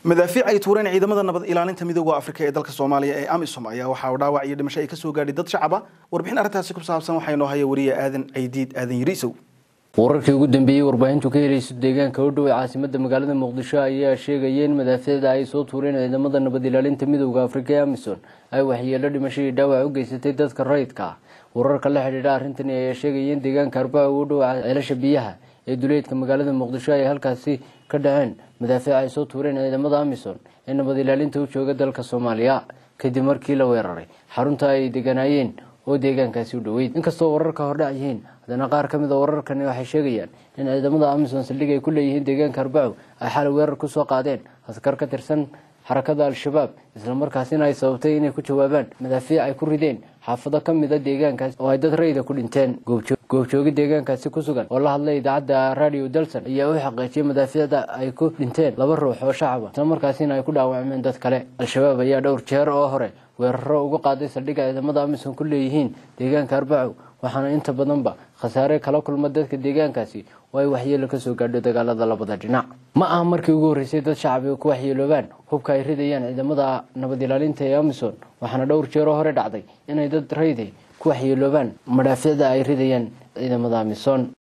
madaafiic ay tuureen ciidamada nabad ilaalinta midooda afrika ee dalka soomaaliya ee amisom ayaa waxa uu dhaawac iyo dhimasho ay kasoo gaadhay dad shacaba warbixin arrintaasi ku saabsan waxaa inoo haya wariye aadan caydiid aadan yariisow wararkii ugu dambeeyey warbaahintu ka helayso deegaanka u dhow ee caasimada magaalada muqdisho ayaa sheegaya in madaafiicda ay soo tuureen ciidamada nabad ilaalinta midooda afrika ee amisom ay waxyeelo dhimasho iyo dhaawac u geysatay dadka rayidka ah wararka la xidhiidha arrintani ayaa sheegaya in deegaanka arbaca u dhow ceelasha biyaha ee duleedka magaalada muqdisho ay halkaasi ka dhaceen madaafiic ay soo tuureen ciidamada amisom ee nabad ilaalinta u jooga dalka soomaaliya kadib markii la weeraray xarunta ay deganaayeen oo deegaankaasi u dhoweyd inkastoo wararka hordhac yihiin haddana qaar ka mid a wararkani waxay sheegayaan in ciidamada amisom saldhig ay ku leeyihiin deegaanka arbaco ay xalay weerar kusoo qaadeen askar ka tirsan xarakada al-shabaab islamarkaasina ay sababtay inay ku jawaabaan madaafiic ay ku rideen xaafado ka mid a deegaankaasi oo ay dad rayida ku dhinteen goobjoogi deegaankaasi ku sugan oo la hadlay idaacadda radio dalson ayaa u xaqiijiyay madaafiicda ay ku dhinteen laba ruux oo shacaba islamarkaasina ay ku dhaawacmeen dad kale al-shabaab ayaa dhowr jeer oo hore weeraro uga qaaday saldhigga ciidamada amisom ku leeyihiin deegaanka arbaco waxaana inta badanba khasaare kala kulma dadka deegaankaasi oo ay waxyeelo kasoo gaadho dagaalada labada dhinac ma aha markii ugu horreysay dad shacabiga ku waxyeeloobaan hubka ay ridayaan ciidamada nabad ilaalinta ee amisom waxaana dhowr jeeroo hore dhacday inay dad rayde ku waxyeeloobaan madhaafiicda ay ridayaan ciidamada amisom